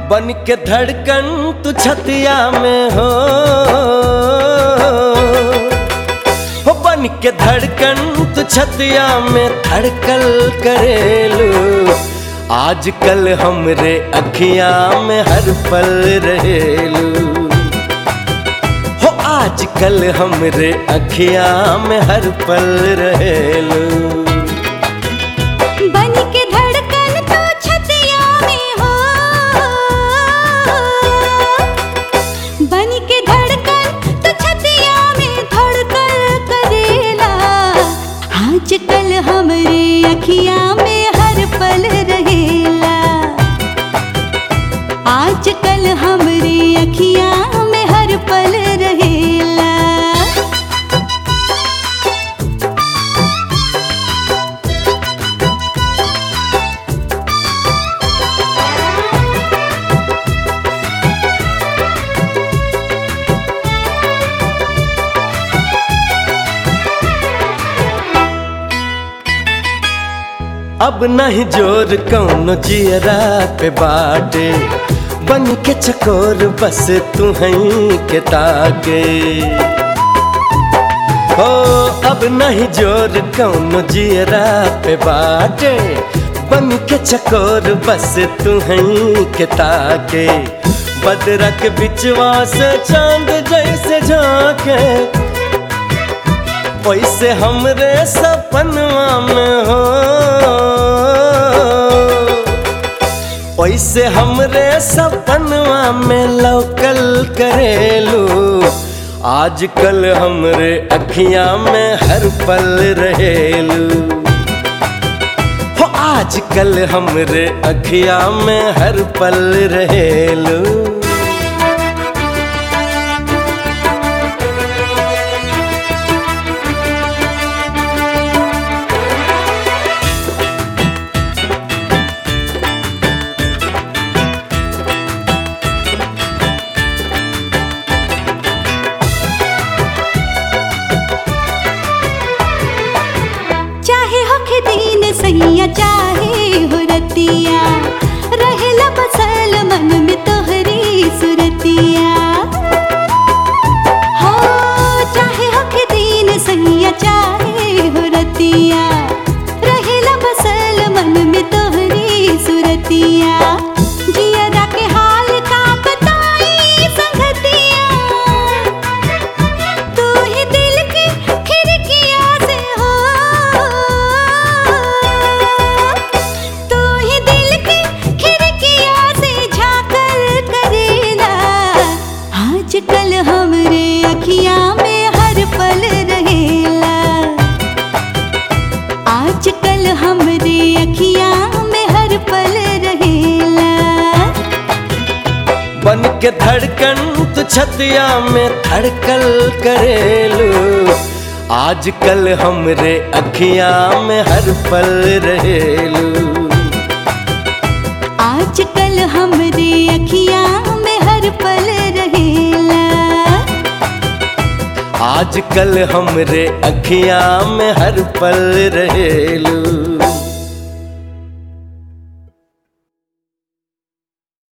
बन के धड़कन तू छतिया में हो हो बन के धड़कन तू छतिया में धड़कल करेलू आजकल हमरे अखियां में हर पल रहेलू हो आजकल हमरे अखियां में हर पल रहेलू बन के धड़कन तो छतिया में हो बन के धड़कन तो छतिया में धड़कन करेला आजकल हमरे अखियां में हर पल रहेला आजकल हमरे अखियां में हर पल रहेला अब नहीं जोर कौनो जियरा पे बाटे बन के चकोर बस तू हई के ताके हो अब नहीं जोर कौनो जियरा पे बाटे बन के चकोर बस तू हई के ताके बदरा के बिचवा से चांद जैसे झाके वैसे हमरे सपनवा में हो वैसे हमरे सपनवा में लौकल करेलू आजकल हमरे अखियां में हर पल रहेलू हो आजकल हमरे अखियां में हर पल रहेलू चाहे होखे दिन सैया चाहे हो रतिया रहेला बसल मन में तोहरी सुरतिया हो चाहे होखे दिन सैया चाहे हो रतिया रहेला बसल मन में तोहरी सुरतिया जियरा के हाल का बताई संगतिया तू ही दिल की खिड़किया से हो तू ही दिल की खिड़किया से झांकल करेला आजकल हमरे अखियां में हर पल रहेला आजकल हमरे अखियां में हर पल रहेला बन के धड़कन तू छतिया में धड़कल करेलू आजकल हमरे अखियां में हर पल रहेलू आजकल हमरे अखियां में हर पल रहेला आजकल हमरे अखियां में हर पल रहेलू